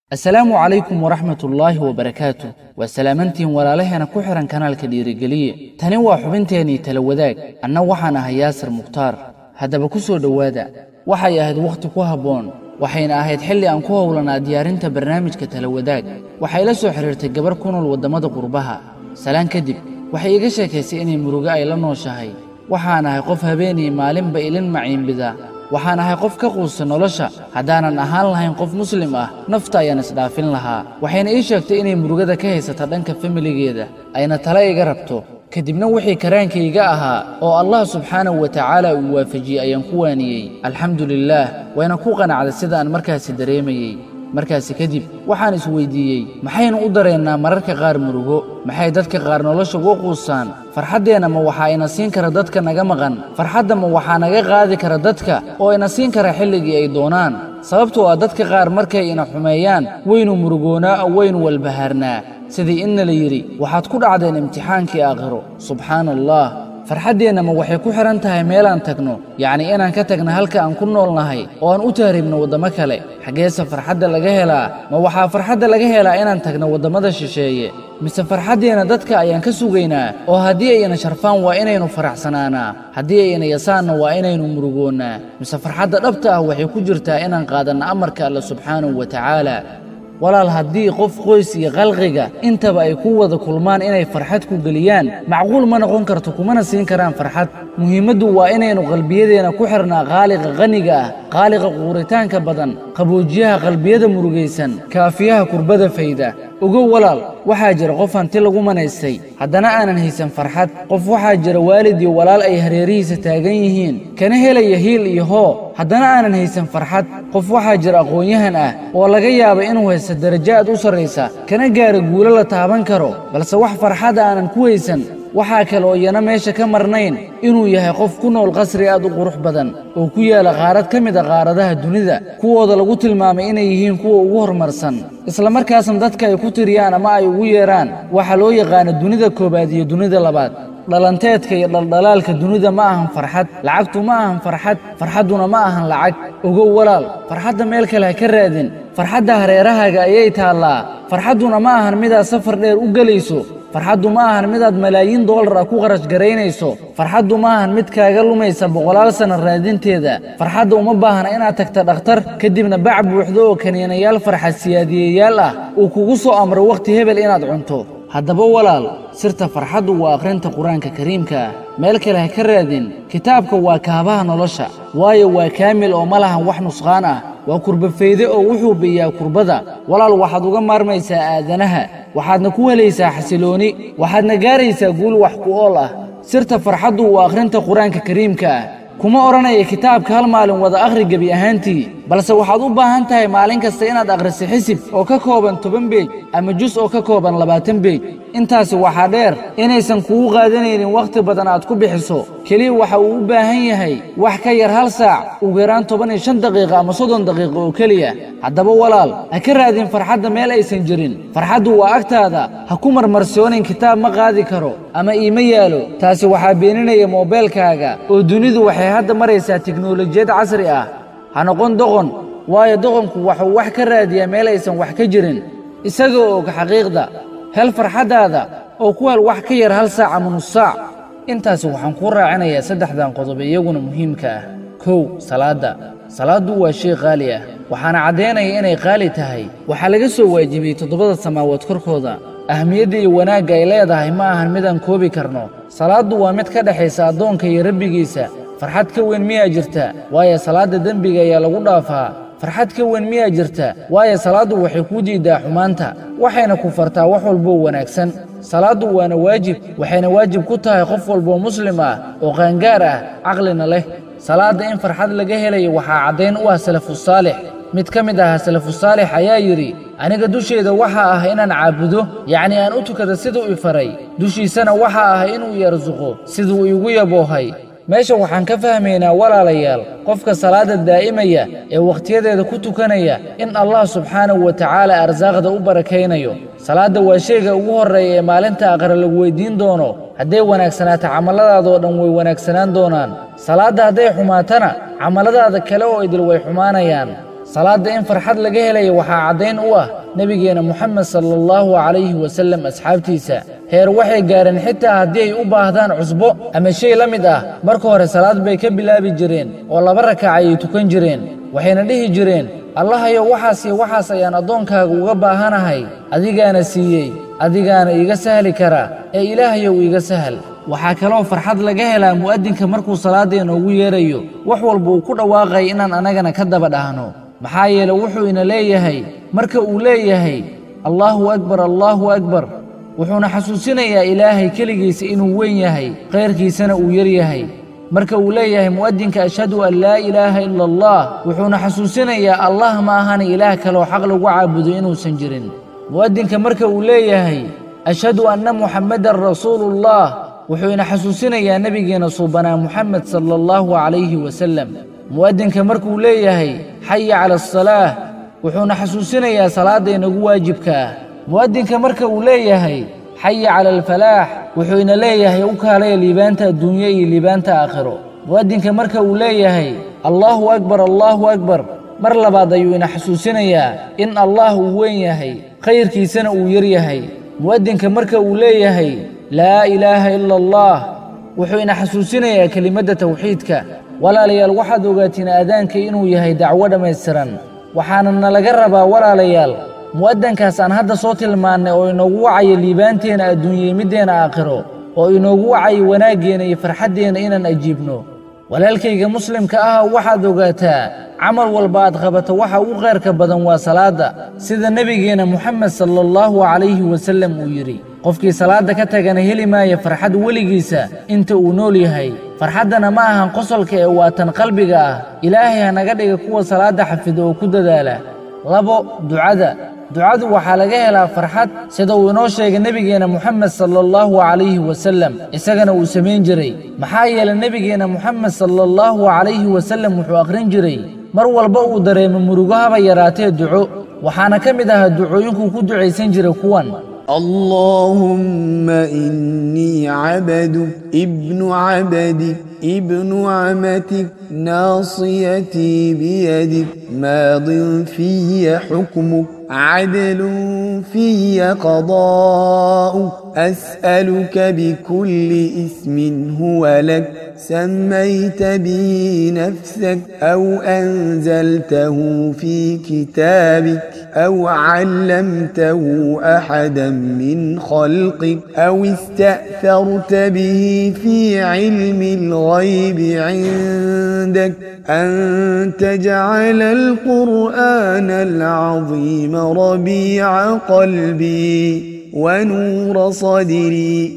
asalaamu calaykum waraxmat ullaahi wabarakaatu waa salaamantiin walaalaheena ku xihan kanaalka dhiirigeliye tani waa xubinteennii tala wadaag anna waxaan ahay yaasir mukhtaar haddaba ku soo dhowaada waxay ahayd wakhti ku habboon waxayna ahayd xilli aan ku howlanaa diyaarinta barnaamijka tala wadaag waxay la soo xidhiirtay gabar ku nool waddamada qurbaha salaan kadib waxay iga sheekaysay inay murugo ay la nooshahay waxaan ahay qof habeenii maalinba ilin maciinbida waxaan ahay qof ka quusta nolosha haddaanan ahaan lahayn qof muslim ah nafta ayaan isdhaafin lahaa waxayna ii sheegtay inay murugada ka haysata dhanka familigeeda ayna tale iga rabto kadibna wixii karaankayga ahaa oo allah subxaanahu wa tacaala uu waafajiyey ayaan ku waaniyey alxamdu lilaah wayna ku qanacday sida aan markaasi dareemayey markaasi kadib waxaan isweyddiiyey maxaynu u dareennaa mararka qaar murugo maxay dadka qaar nolosha uga quusaan farxaddeenna ma waxaa ina siin kara dadka naga maqan farxadda ma waxaa naga qaadi kara dadka oo ina siin kara xilligii ay doonaan sababtoo ah dadka qaar markay ina xumeeyaan waynu murugoonaa oo waynu walbahaarnaa sidii inna la yidhi waxaad ku dhacdeen imtixaankii aakhiro subxaana allah farxaddeenna ma waxay ku xidhan tahay meelaan tagno yacnii inaan ka tagna halka aan ku noolnahay oo aan u taariibno waddamo kale xaggeese farxadda laga helaa ma waxaa farxadda laga helaa inaan tagno waddamada shisheeye mise farxaddeenna dadka ayaan ka sugaynaa oo haddii ayna sharfaan waa inaynu faraxsanaanaa haddii ayna yasaanna waa inaynu murugoonnaa mise farxadda dhabta ah waxay ku jirtaa inaan qaadanno amarka alle subxaanahu wa tacaala walaal haddii qof qoys iyo khalqiga intaba ay ku wada kulmaan inay farxad ku geliyaan macquul ma noqon karto kumana siin karaan farxad muhiimaddu waa inaynu qalbiyadeenna ku xidhnaa khaaliqa qaniga ah khaaliqa quuritaanka badan qaboojiyaha qalbiyada murugaysan kaafiyaha kurbada fayda ogow walaal waxaa jira qof hanti lagu manaystay haddana aanan haysan farxad qof waxaa jira waalid iyo walaal ay hareerihiisa taagan yihiin kana helaya hiil iyo hoo haddana aanan haysan farxad qof waxaa jira aqoon-yahan ah oo laga yaaba inuu haysta darajo aad u sarraysa kana gaara guulo la taaban karo balse wax farxada aanan ku haysan waxaa kale oo iyana meesha ka marnayn inuu yahay qof ku nool qasri aad u qurux badan oo ku yaala qaarad ka mid a qaaradaha dunida kuwooda lagu tilmaamay inay yihiin kuwa ugu horumarsan isla markaasna dadka ay ku tiriyaan ama ay ugu yeedhaan waxaa loo yaqaana dunida koowaad iyo dunida labaad dhalanteedka iyo dhaldhalaalka dunida ma ahan farxad lacagtu ma ahan farxad farxadduna ma ahan lacag ogow walaal farxadda meel kale ha ka raadin farxadda hareerahaaga ayay taallaa farxadduna ma ahan midaad safar dheer u gelayso farxaddu ma ahan midaad malaayiin doolar ah ku kharash garaynayso farxaddu ma ahan mid kaaga lumaysa boqolaal sanno raadinteeda farxadda uma baahna inaad tagta dhakhtar kadibna bac buuxdo oo kaniinayaal farxad siyaadiyeyaal ah uu kugu soo amro wakhti hebel inaad cunto haddaba walaal sirta farxaddu waa akhrinta qur-aanka kariimka ah meel kale ha ka raadin kitaabka waa kaabaha nolosha waayo waa kaamil oo ma lahan wax nusqaan ah waa kurbafayde oo wuxuu biyaa kurbada walaal waxaad uga maarmaysaa aadanaha waxaadna ku helaysaa xasilooni waxaadna gaaraysaa guul wax ku ool ah sirta farxaddu waa akhrinta qur-aanka kariimka ah kuma odhanaya kitaabka hal maalin wada akhri gebi ahaantii balse waxaad u baahan tahay maalin kasta inaad akhriso xisib oo ka kooban toban beej ama jus oo ka kooban labaatan beej intaasi waxaa dheer inaysan kugu qaadanaynin wakhti badan aad ku bixiso keliya waxa uu u baahan yahay wax ka yar hal saac ugu yaraan toban iyo shan daqiiqa ama soddon daqiiqo oo keliya haddaba walaal ha ka raadin farxadda meel aysan jirin farxaddu waa agtaada ha ku marmarsoonin kitaab ma qaadi karo ama iima yaalo taasi waxaa beeninaya moobeelkaaga oo dunidu waxay hadda maraysaa tiknolojiyad casri ah ha noqon doqon waayo doqonku waxuu wax ka raadiyaa meel aysan wax ka jirin isagoo og xaqiiqda hel farxaddaada oo ku hel wax ka yar hal saac ama nus saac intaasi waxaan kuu raacinayaa saddexdan qodob iyaguna muhiimka ah kow salaadda salaaddu waa shay qaali ah waxaana caddaynaya inay qaali tahay waxaa laga soo waajibiyey toddobada samaawood korkooda ahmiyadda iyo wanaagga ay leedahay ma ahan midaan koobi karno salaaddu waa mid ka dhexaysa addoonka iyo rabbigiisa farxad ka weyn miyaa jirta waayo salaadda dembiga ayaa lagu dhaafaa farxad ka weyn miyaa jirta waayo salaaddu waxay kuu diiddaa xumaanta waxayna ku fartaa wax walboo wanaagsan salaaddu waana waajib waxayna waajib ku tahay qof walboo muslim ah oo qaangaar ah caqlina leh salaadda in farxad laga helayo waxaa caddayn u ah salafusaalix mid ka mid ahaa salafusaalix ayaa yidhi aniga dusheeda waxaa ah inaan caabudo yacnii aan u tukada siduu i faray dushiisana waxaa ah inuu i arsuqo siduu iigu yaboohay meesha waxaan ka fahmaynaa walaalayaal qofka salaadda daa'imaya ee wakhtiyadeeda ku tukanaya in allah subxaanahu wa tacaala arsaaqda u barakaynayo salaadda waa shayga ugu horreeya ee maalinta aqra lagu weyddiin doono hadday wanaagsanaato camalladaadoo dhan way wanaagsanaan doonaan salaadda hadday xumaatana camalladaada kale oo idil way xumaanayaan salaadda in farxad laga helaya waxaa caddayn u ah nebigeenna moxamed sala allahu calayhi wasallam asxaabtiisa heer waxay gaareen xitaa haddii ay u baahdaan cusbo ama shay la mid ah marka hore salaad bay ka bilaabi jireen oo laba rakac ayay tukan jireen waxayna dhihi jireen allahayow waxaas iyo waxaas ayaan addoonkaaga uga baahanahay adigaana siiyey adigaana iiga sahli kara ee ilaahayow iiga sahal waxaa kaloo farxad laga helaa mu'addinka markuu salaadda inoogu yeedrayo wax walba uu ku dhawaaqay inaan annagana ka daba dhahno maxaa yeele wuxuu ina leeyahay marka uu leeyahay allaahu akbar allaahu akbar wuxuuna xasuusinayaa ilaahay keligiisa inuu weyn yahay kayrkiisana uu yar yahay marka uu leeyahay mu'addinka ashhadu an laa ilaaha ila allah wuxuuna xasuusinayaa allah ma ahana ilaah kaloo xaq lagu caabudo inuusan jirin mu'addinka marka uu leeyahay ashhadu anna muxammadan rasuuluullah wuxuu ina xasuusinayaa nebigeenna suubanaa muxamed sala allahu calayhi wasallam mu'addinka markuu leeyahay xaya cala asalaah wuxuuna xasuusinayaa salaadda inagu waajibka ah mu'addinka marka uu leeyahay xaya cala alfalaax wuxuu ina leeyahay u kaalaya liibaanta adduunye iyo liibaanta aakhiro mu'addinka marka uu leeyahay allaahu akbar allaahu akbar mar labaad ayuu ina xasuusinayaa in allah uu weyn yahay khayrkiisana uu yar yahay mu'addinka marka uu leeyahay laa ilaaha ila allah wuxuu ina xasuusinayaa kelimadda tawxiidka walaalayaal waxaad ogaatiin aadaanka inuu yahay dacwo dhammaystiran waxaana nalaga rabaa walaalayaal mu'addankaas aan hadda soo tilmaannay oo inoogu wacayo liibaanteenna adduunyey middeenna aakhiro oo inoogu wacayo wanaaggeenna iyo farxaddeenna inaan ajiibno walaalkayga muslimka ah waxaad ogaataa camal walba aad qabato waxa ugu khayrka badan waa salaadda sida nebigeenna moxamed sala allahu calayhi wasallam uu yidhi qofkii salaadda ka tagana heli maaya farxad weligiisa inta uu nool yahay farxaddana ma ahan qosolka ee waa tan qalbiga ah ilaahay ha naga dhiga kuwa salaadda xafida oo ku dadaala labo ducada ducadu waxaa laga helaa farxad sida uu inoo sheegay nebigeenna moxamed sala allahu calayhi wasallam isagana uu samayn jiray maxaa yeelay nebigeenna moxamed sala allahu calayhi wasallam wuxuu akhrin jiray mar walba uu dareemo murugo haba yaraatee duco waxaana ka mid ahaa ducooyinkuu ku ducaysan jiray kuwan اللهم إني عبدك ابن عبدك ابن عمتك ناصيتي بيدك ماض في حكمك عدل في قضاؤك أسألك بكل اسم هو لك سميت به نفسك أو أنزلته في كتابك أو علمته أحدا من خلقك أو استأثرت به في علم الغيب عندك أن تجعل القرآن العظيم ربيع قلبي ونور صدري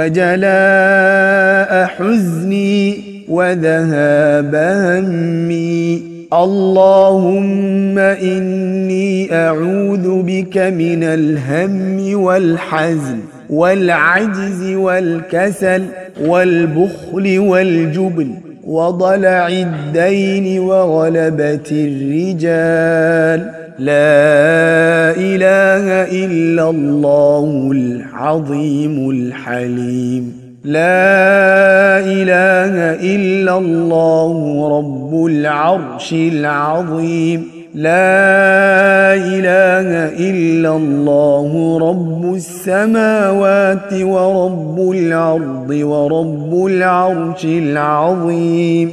وجلاء حزني وذهاب همي اللهم إني أعوذ بك من الهم والحزن والعجز والكسل والبخل والجبن وضلع الدين وغلبة الرجال لا إله إلا الله العظيم الحليم لا إله إلا الله رب العرش العظيم لا إله إلا الله رب السماوات ورب الأرض ورب العرش العظيم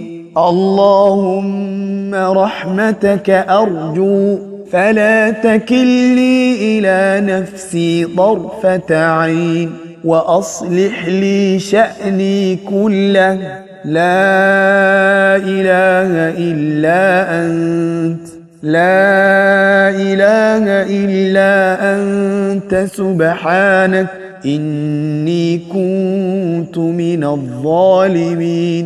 اللهم رحمتك أرجو فلا تكلني إلى نفسي طرفة عين وأصلح لي شأني كله لا إله إلا أنت لا إله إلا أنت سبحانك إني كنت من الظالمين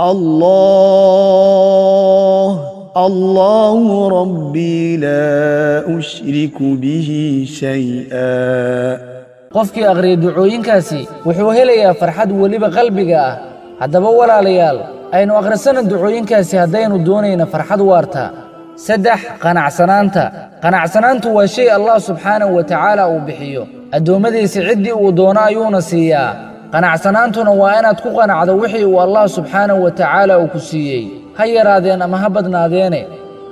الله الله ربي لا أشرك به شيئا qofkii akhriya ducooyinkaasi wuxuu helayaa farxad weliba qalbiga ah haddaba walaalayaal aynu akhrisana ducooyinkaasi haddaynu doonayna farxad waarta saddex qanacsanaanta qanacsanaantu waa shay allah subxaanahu wa tacaala uu bixiyo addoommadiisa ciddii uu doono ayuuna siiyaa qanacsanaantuna waa inaad ku qanacdo wixii uu allah subxaanahu wa tacaala uu ku siiyey ha yaraadeen ama ha badnaadeene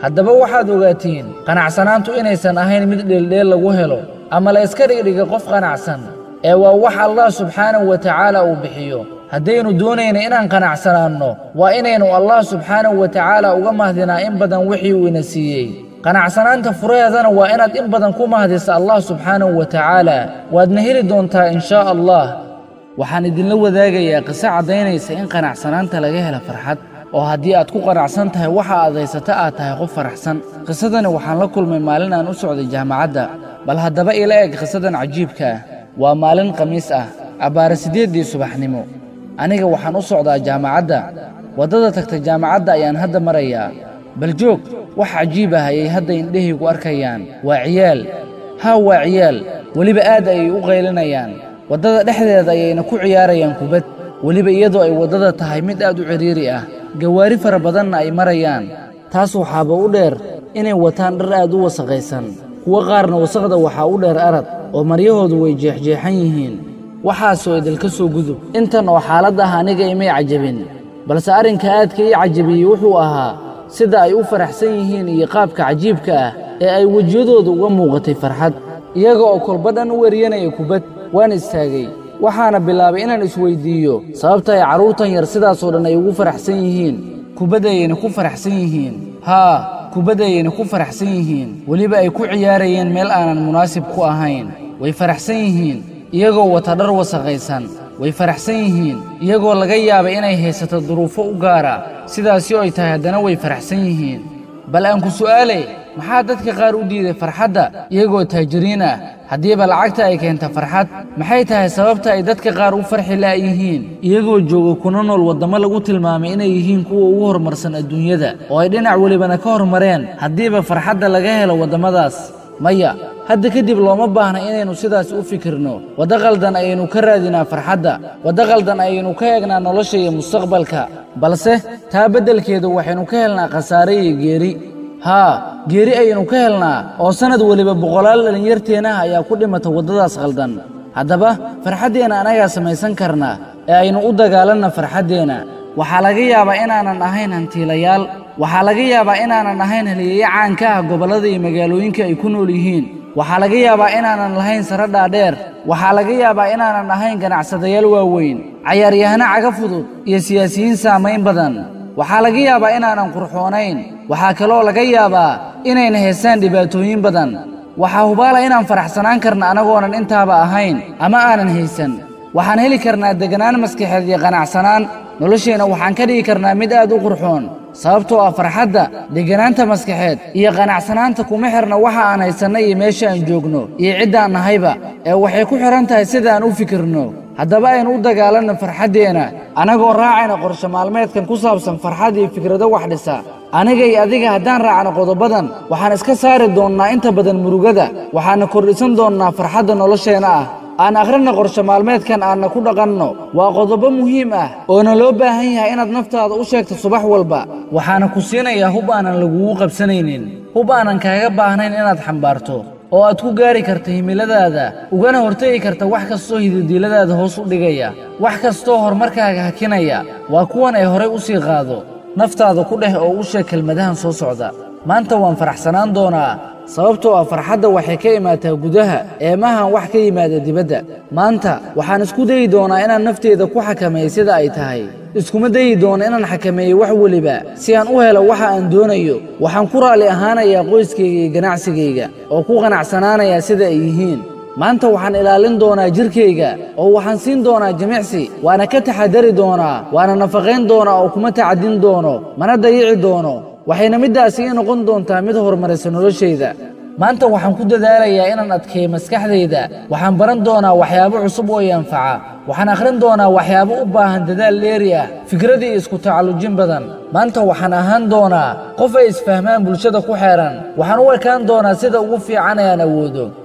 haddaba waxaad ogaatiin qanacsanaantu inaysan ahayn mid dheeldheel lagu helo ama la iska dhigdhiga qof qanacsan ee waa wax allah subxaanahu wa tacaala uu bixiyo haddaynu doonayna inaan qanacsanaanno waa inaynu allah subxaanahu wa tacaala uga mahdinaa in badan wixii uu ina siiyey qanacsanaanta furaheedana waa inaad in badan ku mahdisa allah subxaanahu wa tacaala waadna heli doontaa in shaa allah waxaan idinla wadaagayaa qiso caddaynaysa in qanacsanaanta laga hela farxad oo haddii aad ku qanacsan tahay waxa aad haysata aad tahay qof faraxsan qisadani waxaan la kulmay maalin aan u socday jaamacadda bal haddaba ila eg qisadan cajiibka ah waa maalin khamiis ah abbaare siddeeddii subaxnimo aniga waxaan u socdaa jaamacadda waddada tagta jaamacadda ayaan hadda marayaa bal joog wax cajiib ah ayay hadda indhahaygu arkayaan waa ciyaal haa waa ciyaal weliba aad ayay u qaylinayaan waddada dhexdeeda ayayna ku ciyaarayaan kubad weliba iyadoo ay waddada tahay mid aad u cidhiiri ah gawaari fara badanna ay marayaan taas waxaaba u dheer inay wataan dhar aad u wasaqaysan kuwo qaarna wasaqda waxaa u dheer arad oo maryahoodu way jeexjeexan yihiin waxaasoo idilka soo gudub intan oo xaalad ah aniga imay cajabin balse arrinka aadka ii cajabiyey wuxuu ahaa sida ay u faraxsan yihiin iyo qaabka cajiibka ah ee ay wejiyadooda uga muuqatay farxad iyaga oo kolba dhan u weriyanaya kubad waan istaagay waxaana bilaabay inaan isweyddiiyo sababta ay carruurtan yar sidaasoo dhan ay ugu faraxsan yihiin kubaddayayna ku faraxsan yihiin haa kubaddayayna ku faraxsan yihiin weliba ay ku ciyaarayeen meel aanan munaasib ku ahayn way faraxsan yihiin iyagoo wata dhar wasaqaysan way faraxsan yihiin iyagoo laga yaabay inay haysato duruufo u gaara sidaasi oo ay tahay haddana way faraxsan yihiin bal aan ku su'aale maxaa dadka qaar u diiday farxadda iyagoo taajiriin ah haddiiba lacagta ay keenta farxad maxay tahay sababta ay dadka qaar u farxi la'yihiin iyagoo jooga kuna nool waddamo lagu tilmaamay inay yihiin kuwa ugu horumarsan adduunyada oo ay dhinac welibana ka hormareen haddiiba farxadda laga helo waddamadaas maya hadda kadib looma baahna inaynu sidaas u fikirno waddo qaldan ayaynu ka raadinaa farxadda waddo qaldan ayaynu ka eegnaa nolosha iyo mustaqbalka balse taa beddelkeedu waxaynu ka helnaa khasaare iyo geeri haa geeri ayaynu ka helnaa oo sannad weliba boqolaal dhallinyarteennaha ayaa ku dhimata waddadaas qaldan haddaba farxaddeenna anagaa samaysan karnaa ee aynu u dagaalanna farxaddeenna waxaa laga yaabaa inaanan ahayn hantiilayaal waxaa laga yaabaa inaanan ahayn haliyeeye caanka ah gobollada iyo magaalooyinka ay ku nool yihiin waxaa laga yaabaa inaanan lahayn sare dhaadheer waxaa laga yaabaa inaanan ahayn ganacsadayaal waaweyn cayaaryahano caga fudud iyo siyaasiyiin saamayn badan waxaa laga yaabaa inaanan qurxoonayn waxaa kaloo laga yaabaa inayna haystaan dhibaatooyin badan waxaa hubaala inaan faraxsanaan karna anagoonan intaaba ahayn ama aanan haysan waxaan heli karnaa deganaan maskaxeed iyo qanacsanaan nolosheenna waxaan ka dhigi karnaa mid aad u qurxoon sababtoo ah farxadda deganaanta maskaxeed iyo qanacsanaanta kuma xirna waxa aan haysanna iyo meesha aan joogno iyo ciddaan nahayba ee waxay ku xidhan tahay sidaan u fikirno haddaba aynu u dagaalanno farxaddeenna annagoo raacayna qorshe maalmeedkan ku saabsan farxad iyo fikrado wax dhisa aniga iyo adiga haddaan raacno qodobadan waxaan iska saari doonnaa inta badan murugada waxaana kordhisan doonnaa farxadda nolosheenna ah aan akhrinna qorshe maalmeedkan aanna ku dhaqanno waa qodobo muhiim ah oona loo baahan yahay inaad naftaada u sheegto subax walba waxaana ku siinayaa hub aanan lagugu qabsanaynin hub aanan kaaga baahnayn inaad xambaarto oo aad ku gaari karta himiladaada ugana hortegi karta wax kastoo hididiiladaada hoos u dhigaya wax kastoo horumarkaaga hakinaya waa kuwan ay horay u sii qaado naftaada ku dheh oo u sheeg kelmadahan soo socda maanta waan faraxsanaan doonaa sababtoo ah farxadda waxay ka imaataa gudaha eemahan wax ka yimaada dibadda maanta waxaan isku dayi doonaa inaan nafteeda ku xakameeyo sida ay tahay iskuma dayi doono inaan xakameeyo wax weliba si aan u helo waxa aan doonayo waxaan ku raalli ahaanayaa qoyskayga iyo ganacsigayga oo ku qanacsanaanayaa sida ay yihiin maanta waxaan ilaalin doonaa jirkayga oo waxaan siin doonaa jimicsi waana ka taxadari doonaa waana nafaqayn doonaa oo kuma tacadin doono mana dayici doono waxayna middaasi ii noqon doontaa mid horumaraysa noloshayda maanta waxaan ku dadaalayaa inaan adkeeyo maskaxdayda waxaan baran doonaa waxyaabo cusub oo i anfaca waxaan akhrin doonaa waxyaabo u baahan dadaal dheeri ah fikrad iyo isku tacallujin badan maanta waxaan ahaan doonaa qof ay isfahmaan bulshada ku xeehan waxaan u ekaan doonaa sida ugu fiican ee aan awoodo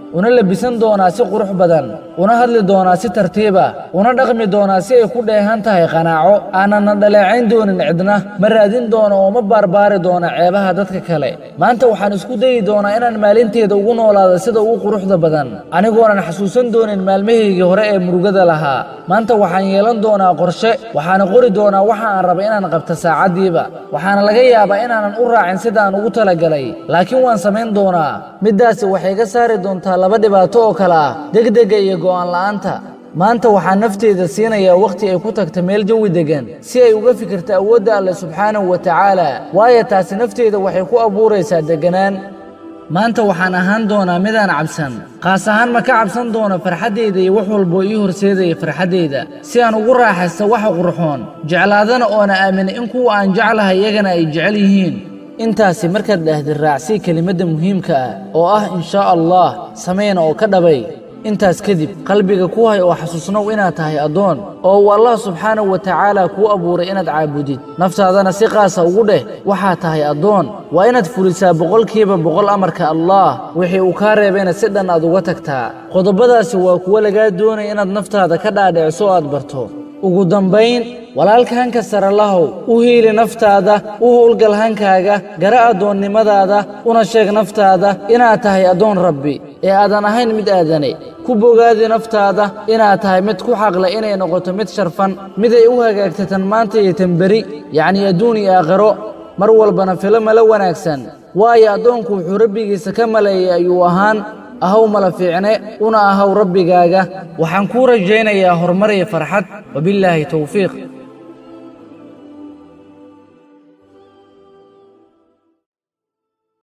una labisan doonaa si qurux badan una hadli doonaa si tartiiba una dhaqmi doonaa si ay ku dheehan tahay qanaaco aanana dhaleecayn doonin cidna ma raadin doono oo ma baarbaari doono ceebaha dadka kale maanta waxaan isku dayi doonaa inaan maalinteeda ugu noolaado sida ugu quruxda badan anigoonan xasuusan doonin maalmahaygii hore ee murugada lahaa maanta waxaan yeelan doonaa qorshe waxaana qori doonaa waxa aan raba inaan qabto saacaddiiba waxaana laga yaabaa inaanan u raacin sidaan ugu talagalay laakiin waan samayn doonaa middaasi waxay ga saari doontaa laba dhibaato oo kale ah degdega iyo go'aan la'aanta maanta waxaa nafteeda siinayaa wakhti ay ku tagta meel jawi deggan si ay uga fikirto awoodda alle subxaanahu wa tacaala waayo taasi nafteeda waxay ku abuuraysaa degganaan maanta waxaan ahaan doonaa midaan cabsan qaas ahaan ma ka cabsan doono farxaddayda iyo wax walboo ii horseedaya farxaddayda si aan ugu raaxaysto waxa qurxoon jeclaadana oona aamina in kuwa aan jeclahay iyagana ay jecel yihiin intaasi markaad dhahdi raacsii kelimadda muhiimka ah oo ah inshaa allah samayna oo ka dhabay intaas kadib qalbiga ku hay oo xasuusnow inaad tahay addoon oo uu allah subxaanahu wa tacaala kuu abuuray inaad caabudid naftaadana si qaasa ugu dheh waxaad tahay addoon waa inaad fulisaa boqolkiiba boqol amarka allah wixii uu kaa reebayna si dhan aad uga tagtaa qodobadaasi waa kuwo lagaa doonaya inaad naftaada ka dhaadhiciso o aad barto ugu dambayn walaalka hanka sare lahow u hiili naftaada u howlgal hankaaga gara addoonnimadaada una sheeg naftaada inaad tahay addoon rabbi ee aadan ahayn mid aadane ku bogaadi naftaada inaad tahay mid ku xaqle inay noqoto mid sharfan miday u hagaagta tan maanta iyo tan beri yacnii adduun iyo aakhiro mar walbana filo mala wanaagsan waayo addoonku wuxuu rabbigiisa ka maleeyay ayuu ahaan ahaw mala fiicne una ahaw rabbigaaga waxaan kuu rajaynayaa horumar iyo farxad wabillaahi towfiiq